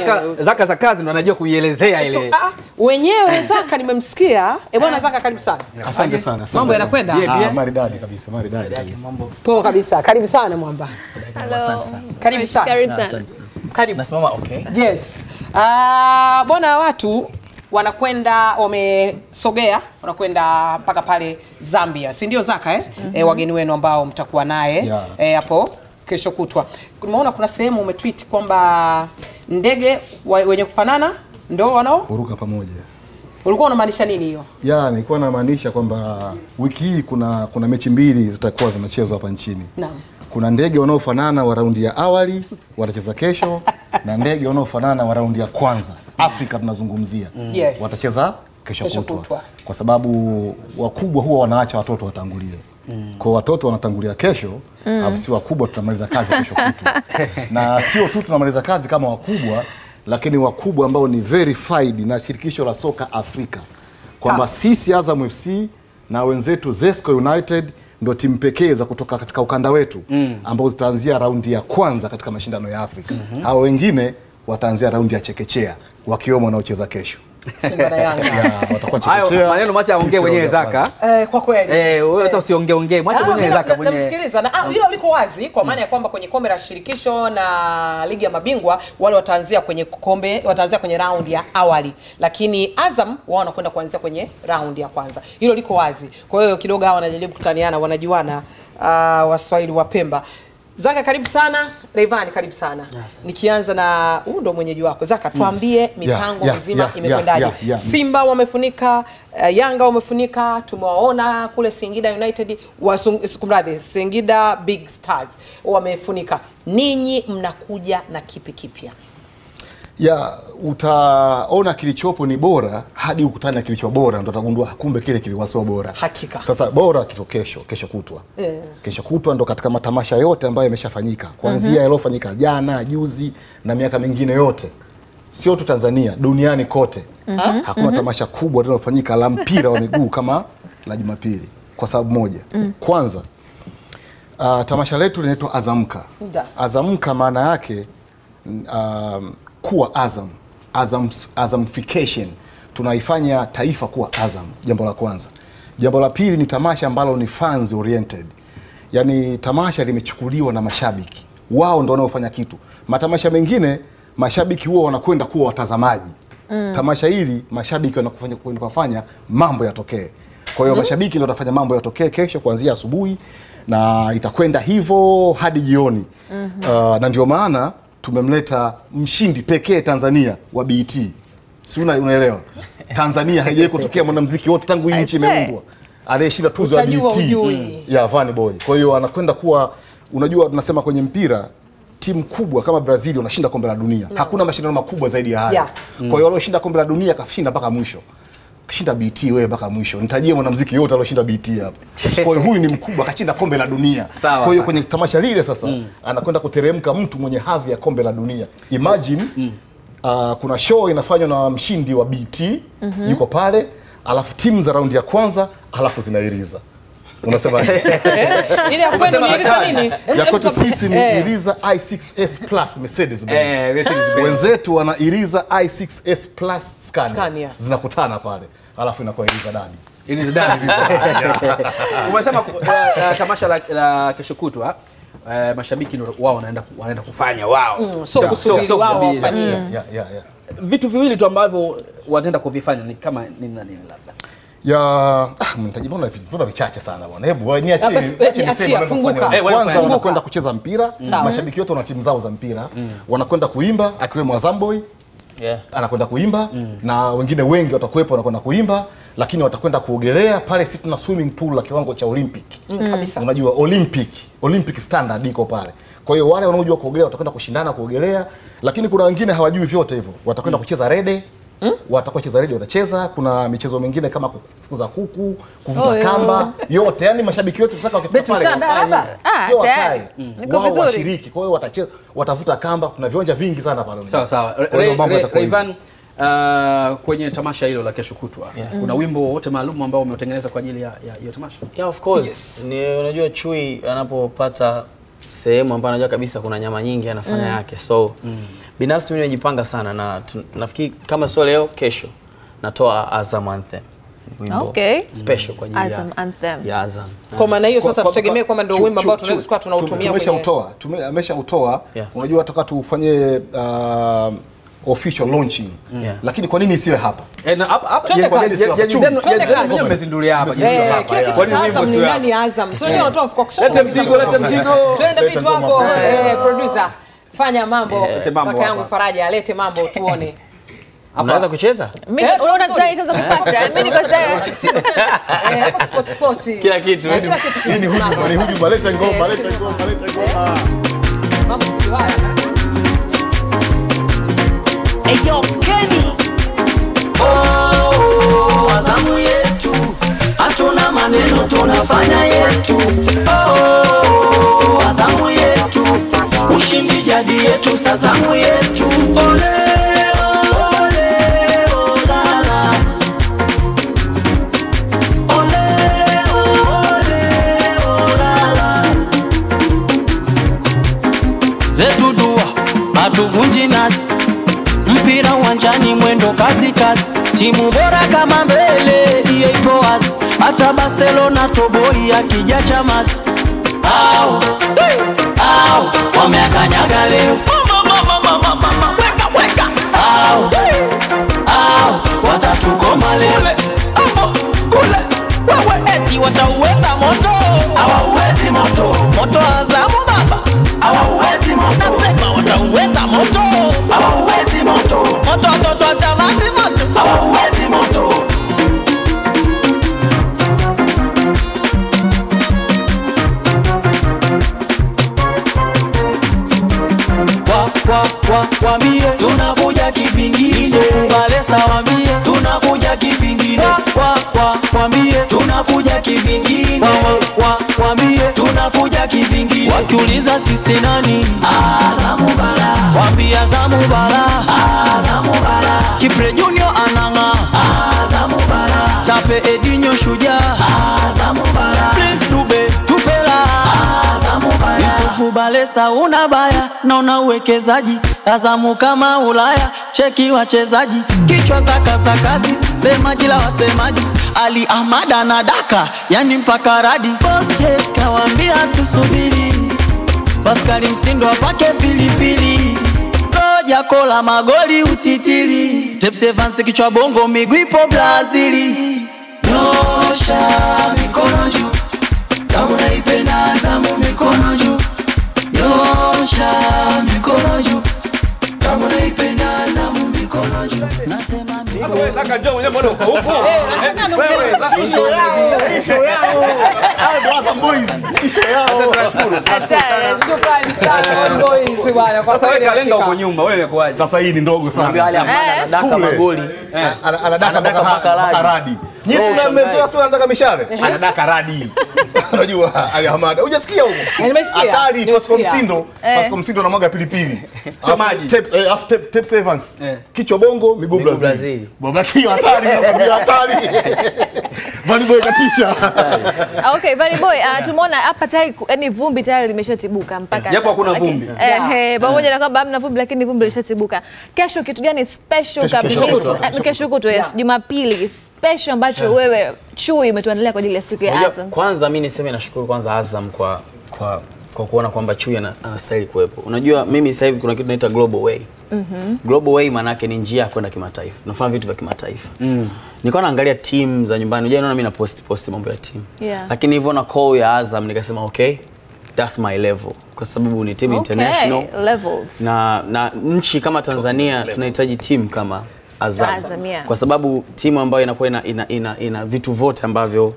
Zaka, zaka za kazi ndo anajua kuielezea ile. Ah, wenyewe Zaka nimemsikia. Eh bwana Zaka, karibu sana. Asante sana. asante Mambo sana. yanakwenda? Bien, bien. Ah, maridadi kabisa, maridadi kabisa. Poa kabisa. Karibu sana Mwamba. Hello. Karibu sana. Karibu sana. Karibu. Nasimama okay. Yes. Ah, bwana watu wanakwenda wamesogea wanakwenda mpaka pale Zambia, si ndio Zaka eh? eh wageni wenu ambao mtakuwa naye Yeah. eh, hapo kesho kutwa. Umeona kuna sehemu umetweet kwamba ndege wa- wenye kufanana ndo wanao, Kuruka pamoja. ulikuwa unamaanisha nini hiyo? Ya, nilikuwa namaanisha kwamba wiki hii kuna kuna mechi mbili zitakuwa zinachezwa hapa nchini. Naam. Kuna ndege wanaofanana wa raundi ya awali watacheza kesho na ndege wanaofanana wa raundi ya kwanza Afrika tunazungumzia Yes. watacheza kesho, Kesho kutwa. kutwa. kwa sababu wakubwa huwa wanaacha watoto watangulie kwa watoto wanatangulia kesho alafu si wakubwa tunamaliza kazi kesho kutwa na sio tu tunamaliza kazi kama wakubwa lakini wakubwa ambao ni verified na shirikisho la soka Afrika kwamba CAF. sisi Azam FC na wenzetu Zesco United ndo timu pekee za kutoka katika ukanda wetu ambao zitaanzia raundi ya kwanza katika mashindano ya Afrika. Hao wengine wataanzia raundi ya chekechea wakiwemo wanaocheza kesho. Simba na Yanga. Ya, watakuwa Hayo chekechea. maneno macha aongee sisi mwenyewe raundi ya Zaka. Eh, kwa kweli. Eh, wewe hata usiongee ongee, mwacha Ah, mwenyewe na- Zaka na- mwenyewe. namsikiliza na ah, hilo liko wazi kwa maana ya kwamba kwenye kombe la shirikisho na ligi ya mabingwa wale wataanzia kwenye kombe wataanzia kwenye raundi ya awali, lakini Azam wao wanakwenda kuanzia kwenye raundi ya kwanza. Hilo liko wazi. Kwa hiyo kidogo hawa wanajaribu kutaniana, wanajuana uh, Waswahili wa Pemba. Zaka karibu sana, Rayvanny karibu sana. Nikianza na huu ndo mwenyeji wako Zaka, tuambie mipango yeah, mizima yeah, imekwendaje? yeah, yeah. Simba wamefunika, uh, Yanga wamefunika, tumewaona kule Singida United, wasung- kumradhi, Singida Big Stars wamefunika. Ninyi mnakuja na kipi kipya? ya utaona kilichopo ni bora hadi ukutane na kilicho bora ndo utagundua kumbe kile kilikuwa sio bora Hakika. sasa bora kito kesho kesho kutwa Eh. kesho kutwa ndo katika matamasha yote ambayo yameshafanyika kuanzia yaliyofanyika jana juzi na miaka mingine yote sio tu tanzania duniani kote hakuna tamasha kubwa linalofanyika la mpira wa miguu kama la jumapili kwa sababu moja kwanza uh, tamasha letu linaitwa azamka Da. azamka maana yake um, kuwa Azam, Azam Azamfication, tunaifanya taifa kuwa Azam, jambo la kwanza. Jambo la pili ni tamasha ambalo ni fans oriented, yaani tamasha limechukuliwa na mashabiki, wao ndo wanaofanya kitu. Matamasha mengine mashabiki huwa wanakwenda kuwa watazamaji mm. Tamasha hili mashabiki wanakufanya kwenda kufanya mambo yatokee. Kwa hiyo mashabiki ndio watafanya mambo yatokee kesho kuanzia asubuhi na itakwenda hivyo hadi jioni uh, na ndio maana tumemleta mshindi pekee Tanzania wa BET, si una- unaelewa? Tanzania haijawahi kutokea mwanamuziki wote tangu hii nchi I say. imeumbwa aliyeshinda tuzo ya Utajua BET ujui. ya Vanny Boy. Kwa hiyo anakwenda kuwa, unajua tunasema kwenye mpira timu kubwa kama Brazil wanashinda kombe la dunia. Hakuna mashindano makubwa zaidi ya haya. Yeah. Kwa hiyo walioshinda kombe la dunia kashinda mpaka mwisho. Kishinda BT wewe mpaka mwisho. Nitajie mwanamuziki yote alioshinda BT hapa. Kwa hiyo huyu ni mkubwa kashinda kombe la dunia. Sawa. Kwa hiyo kwenye tamasha lile sasa anakwenda kuteremka mtu mwenye hadhi ya kombe la dunia. Imagine uh, kuna show inafanywa na mshindi wa BT yuko pale, alafu timu za raundi ya kwanza alafu zinairiza. Unasema Ile ya kwenu ni ile nini? ya kwetu sisi ni Eh. Iriza i6s Plus Mercedes Benz. Eh, Mercedes Benz. Wenzetu wana Iriza i6s Plus Scania. Scania. Zinakutana pale. Alafu inakuwa Iriza Dadi. Ili zidani Umesema ku- uh, uh, tamasha la, la kesho kutwa uh, mashabiki ndio wao wanaenda ku- wanaenda kufanya wao. Mm, so kusubiri so wao kusubiri. wafanyie. Yeah, yeah, yeah. Vitu viwili tu ambavyo wataenda kuvifanya ni kama nini na nini labda. ya ah, mtaji mbona vitu mbona vichache sana bwana. Hebu wewe niachie. Ah, basi, niachie eh, niseme achia, wanavyofanya. funguka. Eh, Kwanza wanafanya. wanakwenda kucheza mpira, Sawa. mashabiki wote wana timu zao za mpira. Wanakwenda kuimba akiwemo Azamboy Yeah. anakwenda kuimba na wengine wengi watakuwepo wanakwenda kuimba, lakini watakwenda kuogelea pale. Sisi tuna swimming pool la kiwango cha Olympic Mm, kabisa. unajua Olympic Olympic standard iko pale. Kwa hiyo wale wanaojua kuogelea watakwenda kushindana kuogelea, lakini kuna wengine hawajui vyote hivyo, watakwenda kucheza rede watakuwa cheza rede watacheza. Kuna michezo mingine kama kufukuza kuku, kuvuta Oh, yo. kamba, yote yani mashabiki wetu tunataka wakifika Betu pale mshaandaa wafanye. hapa? Ah, sio tayari. wakae Niko wao vizuri. washiriki. Kwa hiyo watacheza, watavuta kamba. Kuna viwanja vingi sana pale. Sawa sawa. Kwa hiyo Ray- mambo Ray- yatakuwa hivyo. Rayvan, uh, kwenye tamasha hilo la kesho kutwa kuna wimbo wowote maalum ambao umeutengeneza kwa ajili ya ya hiyo tamasha? Yeah, of course. Ni unajua chui anapopata sehemu ambayo anajua kabisa kuna nyama nyingi anafanya yake. So binafsi mimi nimejipanga sana na tu, nafikiri kama sio leo kesho natoa Azam Anthem wimbo Okay. special kwa ajili Azam ya, Anthem. ya Azam Kwa maana hiyo sasa Kwa- kwa- tutegemee kwa- kwamba ndio chu- wimbo ambao chu- tunaweza chu- tukawa tunautumia tume- kwenye tumeshautoa tume- ameshautoa Yeah. unajua toka tufanye uh, official launching Yeah. lakini kwa nini isiwe hapa Eh, na hapa hapa Twende jengo kazi. jengo- jengo Twende zenu- kazi. jengo zenu wenyewe mmezindulia hapa jengo Eh, hapa, kila ya. kitu Kwani cha wimbo Azam ni sio ndani hapa? ya Azam. Sio ndio unatoa mfuko kushoto. Lete mzigo, lete mzigo. Twende Leta vitu ngoma wako hapa. eh, producer. Fanya mambo. Lete mambo Kaka yangu hapa. Faraja alete mambo tuone. unaweza kucheza Mimi Eh, unaona vizuri. tayari sasa kupasha. Mimi niko tayari. Eh, hapo sport sport. Kila kitu. Eh, Kila kitu Hii ni huduma, ni kimesimama. huduma, leta ngoma, Eh, leta leta ngoma, leta ngoma. Mambo sio haya. Eyo Kenny. Oh, Azamu yetu hatuna maneno tunafanya yetu. Oh, Azamu yetu ushindi jadi yetu sazamu yetu. Ole, ole, olala. Ole, ole, olala. zetu dua hatuvunji nasi mpira uwanjani mwendo kasi kasi timu bora kama mbele hiyo ipo wazi hata barcelona toboi akija chamasi au au wameakanyaga leo Weka, weka. au au watatukoma leo kule wewe eti watauweza moto hawauwezi moto moto azamu baba hawauwezi moto nasema watauweza moto hawauwezi moto moto watoto wa chamazi moto hawauwezi moto wa, wa, wa, wambie tunakuja kivingine kubalesa wambie tunakuja kivingine wa, wa, wambie tunakuja kivingine wa, wa, wambie tunakuja kivingine wakiuliza sisi nani Azamu Bara wambie Azamu Bara Azamu Bara Kipre Junior ananga Azamu Bara Tape Edinho shujaa Azamu Bara Prince Dube tupela Azamu Bara Yusufu Balesa una baya naona uwekezaji Azamu kama Ulaya cheki wachezaji kichwa za kasakazi semaji la wasemaji Ali Ahmad anadaka yani mpaka radi Boss Jess kawambia tusubiri Paskali Msindo apake pilipili Roja kola magoli utitiri Tepsi Evans kichwa bongo miguu ipo Brazili Nyosha mikono juu kama unaipenda Azamu mikono juu Nyosha mikono juu kama unaipenda Azamu mikono juu Nasema mikono Sasa wewe kaka njoo mwenyewe mbona uko huko? Eh, nataka niongee wewe. kwa issue yao. Hao ndio Azam Boys, isho yao. Tunashukuru. Asante. Shukrani sana boys bwana kwa Sasa wewe kweli kalenda hakika. uko nyuma, wewe imekuaje? Sasa hii ni ndogo Naambia wale sana. ambao Eh, anadaka kule. magoli Ana- Anadaka Anadaka mpaka mpaka mpaka radi. radi. Nyinyi Oh, mna shangai. mmezoea sio anataka mishale? Anadaka radi. Unajua Ali Ahmad. Hujasikia huko? nimesikia. Hatari Nimesikia. Pascal Msindo. Eh. Pascal Msindo anamwaga pilipili. Alafu maji. Tepes eh, alafu Tep- Tepes Evans. Eh. Kichwa bongo, miguu Miguu Brazil. Brazil. Baba hiyo hatari, hiyo hatari. Vali boy katisha. Ah, Okay, Valley Boy, uh, tumeona hapa tayari yani vumbi tayari limeshatibuka mpaka Japo sasa, hakuna lakini- vumbi. Eh, eh, pamoja na kwamba hamna vumbi lakini vumbi lishatibuka. Kesho kitu gani special kabisa? Eh, Kesho kutwa, yes, Jumapili special ambacho wewe Chui umetuandalia kwa ajili ya siku ya Unajua, Azam. kwanza mi niseme nashukuru kwanza Azam kwa kwa kwa kuona kwamba Chui ana- anastahili kuwepo. Unajua mimi sasa hivi kuna kitu naita Global Way. Global Way maana yake ni njia ya kwenda kimataifa. Tunafanya vitu vya kimataifa. Nilikuwa naangalia timu za nyumbani. Unajua naona mimi na post post mambo ya timu. Yeah. Lakini nilivyoona call ya Azam nikasema okay, that's my level kwa sababu ni timu international. Okay, levels. na, na nchi kama Tanzania tunahitaji timu kama Azam, Azam, yeah. kwa sababu timu ambayo inakuwa ina, ina, ina, ina vitu vyote ambavyo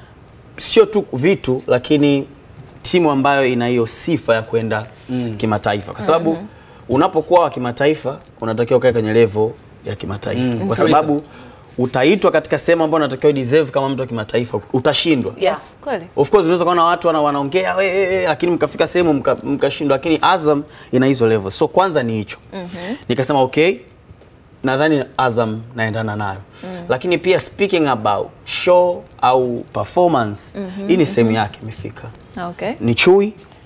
sio tu vitu lakini timu ambayo ina hiyo sifa ya kwenda kimataifa, kwa sababu unapokuwa wa kimataifa unatakiwa ukae kwenye level ya kimataifa, kwa sababu utaitwa katika sehemu ambayo unatakiwa deserve kama mtu wa kimataifa, utashindwa. Yes, kweli. Of course unaweza kuona watu wana, wanaongea we, we, we, lakini mkafika sehemu mka- mkashindwa, lakini Azam ina hizo level. So kwanza ni hicho nikasema okay, nadhani Azam naendana nayo lakini pia speaking about show au performance hii ni sehemu yake imefika Okay. ni Chui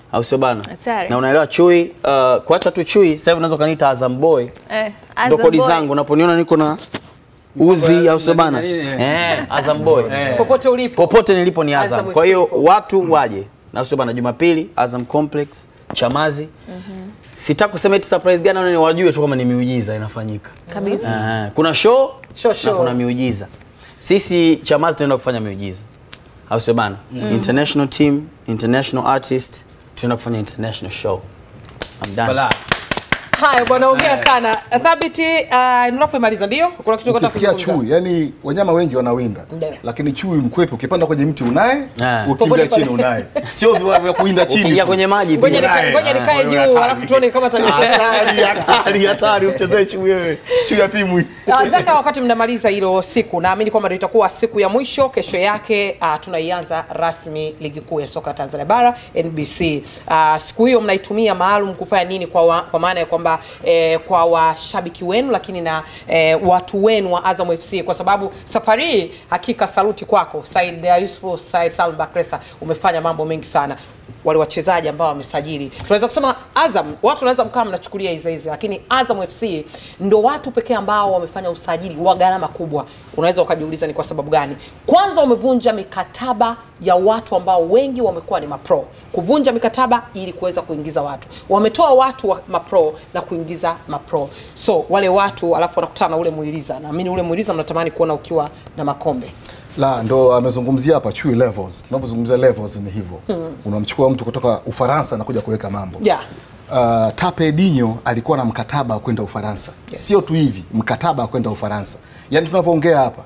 au sio bana? Hatari. Na unaelewa chui, uh, kuacha tu chui, sasa hivi unaweza ukaniita Azam Boy. Eh, Ndo Azam kodi Boy. zangu unaponiona niko na uzi au sio bana? nini, nini, Eh, Azam Boy. popote ulipo Popote nilipo ni Azam Azam. Kwa hiyo FC. watu waje. Na sio bana Jumapili Azam Complex Chamazi. Sitaki kusema eti surprise gani au wajue tu kama ni miujiza inafanyika. Kabisa. Aha, kuna show, Show, na show. kuna miujiza. Sisi Chamazi tunaenda kufanya miujiza, au sio bana? International team, international artist, tunaenda kufanya international show. I'm done. Balaa. haya bwana ongea sana thabiti uh, unapomaliza ndio kuna kitu unataka ukisikia kuzungumza chui yani wanyama wengi wanawinda Ndio. lakini chui mkwepe ukipanda kwenye mti unaye Ah. ukimbia Popote chini pale. unaye sio vya vya kuinda chini Ukiingia tu. kwenye maji ngoja pia. nika- ngoja nikae Wewe juu hatari. alafu tuone kama tanisema hatari hatari hatari usichezee chui wewe chui apimwi Uh, Zaka, wakati mnamaliza hilo siku, naamini kwamba ndio itakuwa siku ya mwisho. Kesho yake uh, tunaianza rasmi ligi kuu ya soka Tanzania bara NBC. Uh, siku hiyo mnaitumia maalum kufanya nini kwa, wa, kwa maana ya kwamba eh, kwa washabiki wenu, lakini na eh, watu wenu wa Azam FC, kwa sababu safari hii hakika saluti kwako Said uh, Yusuf Said Salum Bakresa, umefanya mambo mengi sana wale wachezaji ambao wamesajili. Tunaweza kusema Azam, watu wanaweza mkaa mnachukulia hizi hizi, lakini Azam FC ndo watu pekee ambao wamefanya usajili wa gharama kubwa. Unaweza ukajiuliza ni kwa sababu gani? Kwanza wamevunja mikataba ya watu ambao wengi wamekuwa ni mapro, kuvunja mikataba ili kuweza kuingiza watu. Wametoa watu wa mapro na kuingiza mapro, so wale watu alafu wanakutana na ule mwiliza. Naamini ule mwiliza mnatamani kuona ukiwa na makombe. la ndo amezungumzia hapa chui levels tunapozungumzia levels ni hivyo unamchukua mtu kutoka ufaransa na kuja kuweka mambo Yeah. Uh, Tape Dinho alikuwa na mkataba wa kwenda Ufaransa. Yes. Sio tu hivi, mkataba wa kwenda Ufaransa. Yaani tunavyoongea hapa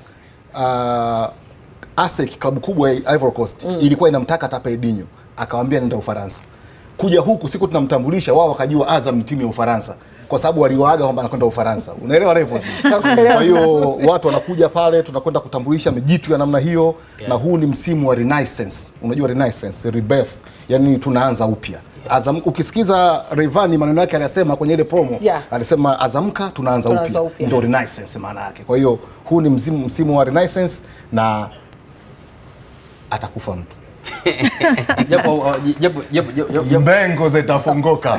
uh, ASEC klabu kubwa ya Ivory Coast ilikuwa inamtaka Tape Dinho, akawaambia nenda Ufaransa. Kuja huku siku tunamtambulisha, wao wakajua Azam ni timu ya Ufaransa kwa sababu waliwaaga kwamba anakwenda Ufaransa. Unaelewa levels? Nakuelewa Kwa hiyo watu wanakuja pale, tunakwenda kutambulisha mijitu ya namna hiyo na huu ni msimu wa renaissance. Unajua renaissance, rebirth, yani tunaanza upya. Azam, ukisikiza Rayvanny maneno yake aliyasema kwenye ile promo Yeah. alisema azamka tunaanza Tunaanza upya, upya. ndio renaissance maana yake. Kwa hiyo huu ni msimu, msimu wa renaissance na atakufa mtu, Japo uh, japo japo japo- japo mbengo zitafunguka.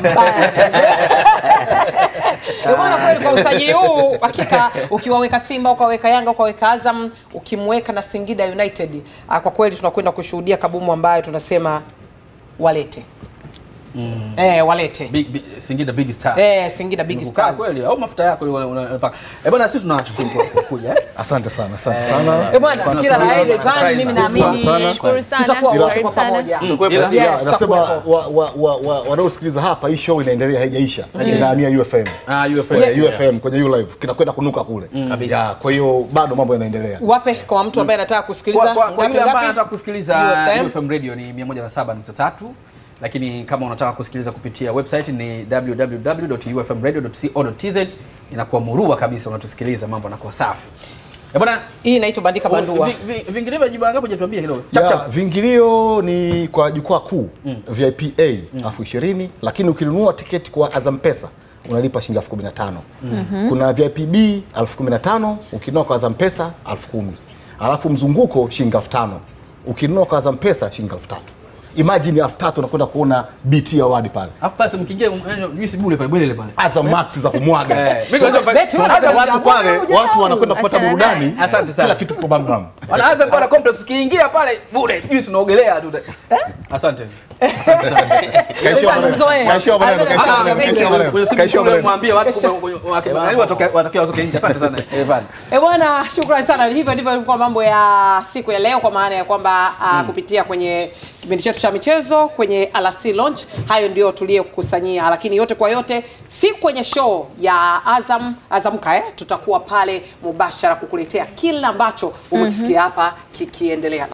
Ndio maana kweli kwa usajili huu hakika ukiwaweka Simba ukaweka Yanga ukaweka Azam ukimweka na Singida United ah, kwa kweli tunakwenda kushuhudia kabumu ambayo tunasema walete eh, walete big, big, Singida big star. eh, Singida Big Kukaa Stars kweli au mafuta yako ile una- unapaka. Eh bwana sisi tunawashukuru kwa kwa kuja. eh. Asante sana, asante sana. eh, bwana kila la heri Ivan, mimi naamini sana. Nashukuru sana. tutakuwa wote Asante kwa sana. pamoja Ila- Yes, Yeah, tutakuwepo. nasema wa- wa- wa- wa- wanaosikiliza hapa, hii show inaendelea, haijaisha, inahamia UFM. Ah, UFM. Kwenye UFM kwenye U live kinakwenda kunuka kule Kabisa. Ya, kwa hiyo bado mambo yanaendelea. wape kwa mtu ambaye anataka kusikiliza Kwa, kwa, kwa ngapi, yule ambaye ngapi? anataka kusikiliza UFM. UFM radio ni 107.3 lakini kama unataka kusikiliza kupitia website ni www.ufmradio.co.tz inakuwa murua kabisa unatusikiliza mambo yanakuwa safi. Eh bwana hii inaitwa bandika bandua vi- vi- vinginevyo jibu ngapi hujatuambia kidogo. Chap Ya, chap. Viingilio ni kwa jukwaa kuu VIP A elfu ishirini lakini ukinunua tiketi kwa Azam Pesa unalipa shilingi elfu kumi na tano. Kuna VIP B elfu kumi na tano ukinunua kwa Azam Pesa elfu kumi alafu mzunguko shilingi elfu tano ukinunua kwa Azam Pesa shilingi elfu tatu. Imagine elfu tatu unakwenda kuona BT award pale Alafu pale mkiingia juice bure pale bwele pale. Azam Max za kumwaga Eh, mimi naweza Beti kufanya- wana- Sasa watu pale Hujamwaga, watu wanakwenda kupata Achana burudani, naye. Asante sana. kila kitu kwa bam bam. wanaanza kuwa na complex ukiingia pale bure juice unaogelea tu. Eh? Asante. Kaishiwa maneno, Mzoea. kaishiwa maneno, kaishiwa Ah, maneno, kwenye- kaishiwa maneno, Kwenye simu kaishiwa kule maneno. mwambie watu kumbe yaani watoke watoke watoke nje. Asante sana Evan. E bwana, shukrani sana. Hivyo ndivyo ilikuwa mambo ya siku ya leo, kwa maana ya kwamba uh, kupitia kwenye kipindi chetu cha michezo kwenye Alasiri Launch, hayo ndio tuliyokusanyia, lakini yote kwa yote, si kwenye show ya Azam Azamka eh, tutakuwa pale mubashara kukuletea kila ambacho umekisikia hapa kikiendelea.